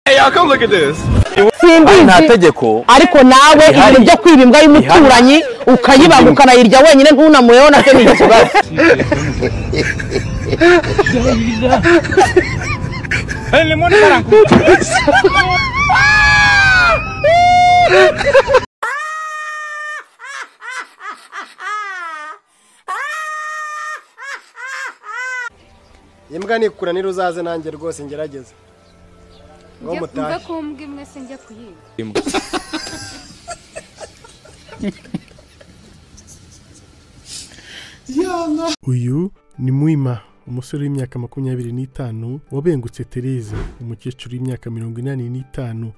Now come look at this. Ari nta simbizi tegeko ariko nawe Rihari. ibintu byo kwiba imbwa y'umuturanyi ukayibaga ukanayirya wenyine ntunamuyeho nacyo ni ikibazo imbwa nikuranira uzaze nanjye rwose ngerageze ngo mutahe mve ku mbwa imwe sinjya kuyiba Uyu ni Mwima, umusore w'imyaka makumyabiri n'itanu wabengutse Tereza, umukecuru w'imyaka mirongo inani n'itanu.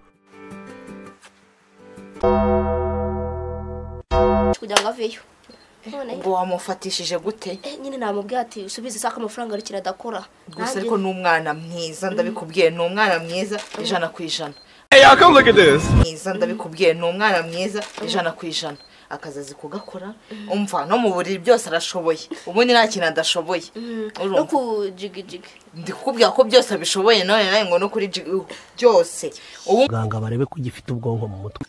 kugira ngo aveyo none ubwo wamufatishije gute eh, nyine namubwiye ati usubize isaka amafaranga ariko iradakora gusa ariko ni umwana mwiza ndabikubwiye ni umwana mwiza ijana ku ijana Hey y'all, come look at this. mwiza ndabikubwiye ni umwana mwiza ijana ku ijana akazi azi kugakora umva no mu buriri byose arashoboye ubundi nta kintu adashoboye no urumva kujigijigi ndi kukubwira ko byose abishoboye none nawe ngo no kuri ji- uh, byose ubu muganga barebe ko ugifite ubwonko mu mutwe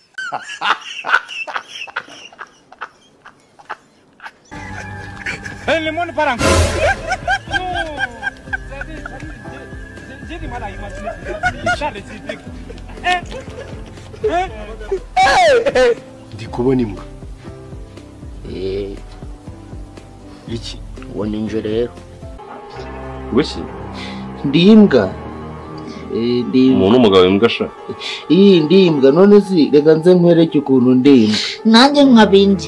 ndi kubona imbwa iki uwo ni inje rero gushyi ndi imbwa ndi umuntu w'umugabo imbwa sha iyi ndi imbwa none si reka nze nkwereke ukuntu ndi imbwa nanjye nkabindi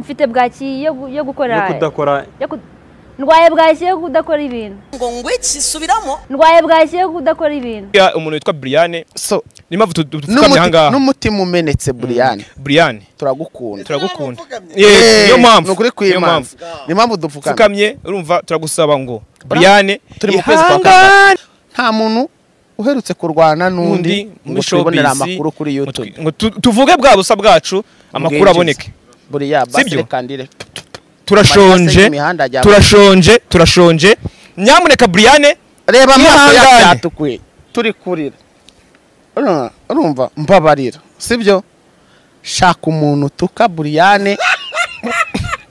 mfite bwaki yo gu- yo yo gukora kudakora yo ku- ndwaye bwaki yo kudakora ibintu ngo ngwiki subiramo ndwaye bwaki yo kudakora ibintu Ya umuntu witwa Brian. so Ni mpamvu tu- tu- tupfukamye n'umuti- ahangaha. n'umutima umenetse buriyani Brian, turagukunda turagukunda. Yeah, niyo mpamvu. ni ukuri Niyo kw'imanza ni impamvu dupfukamye Pfukamye urumva turagusaba ngo Brian turi mu kwezi kwa ihangane. kabiri nta muntu uherutse kurwana n'undi Undi muri ngo twibonere showbiz. amakuru kuri youtube ngo tu- tuvuge bwa busa bwacu amakuru Ubwinjiza. aboneke. buriya Sibyo? basire kandire Amarira Turashonje. y'imihanda ajya- Turashonje, turashonje. Nyamuneka Brian, reba amaso Yihangane. yacyatukuye turi kurira Ura- urumva mbabarira sibyo shaka umuntu utuka buriyane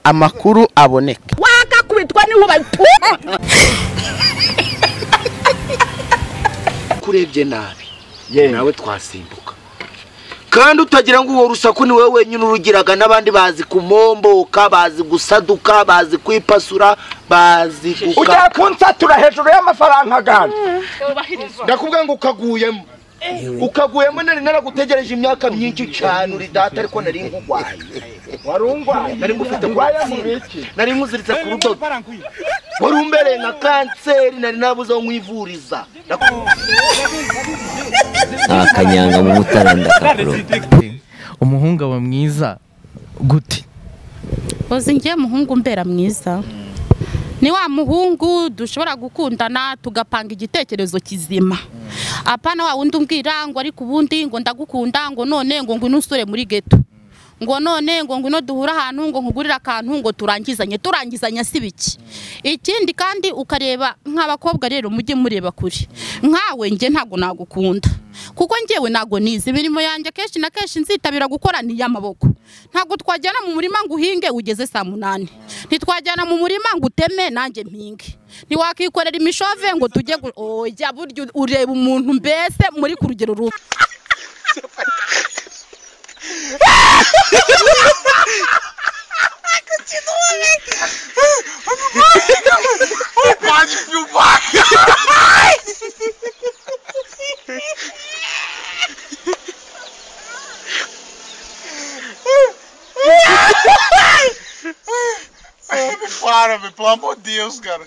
amakuru aboneka wakakubitwa n'inkuba kurebye nabi nawe twasimbuka kandi utagira ngo uwo rusaku ni wowe wenyine urugiraga n'abandi bazi kumomboka bazi gusaduka bazi kwipasura bazi guka ujya kunsatura hejuru y'amafaranga ganje ndakubwira ngo ukaguyemo ukaguyemo nari naragutegereje imyaka myinshi cyane uri data ariko nari nkugwaye warungwaye nari ngufite kuratsinda nari nkuziritse ku rudodo wari umbereye nka kanseri nari nabuze aho nkwivuriza akanyanga mu mutara ndakakuru umuhungu aba mwiza gute uzi ngiye muhungu mbera mwiza ni wa muhungu dushobora gukundana tugapanga igitekerezo kizima apana wa wundi umbwira ngo ariko ubundi ngo ndagukunda ngo none ngo ngwino usure muri geto ngo none ngo ngwino duhure ahantu ngo nkugurire akantu ngo turangizanye turangizanya si biki ikindi kandi ukareba nk'abakobwa rero mujye mureba kure nkawe nge ntabwo nagukunda kuko ngewe ntabwo nizi imirimo yanjye kenshi na kenshi nzitabira gukora ni iy'amaboko ntabwo twajyana mu murima ngo uhinge ugeze saa munani ntitwajyana mu murima ngo uteme nanjye mpinge ntiwakikorera imishove ngo tujye gu- oya burya ureba umuntu mbese muri ku rugero rubi Para, velho, pelo amor de Deus, cara.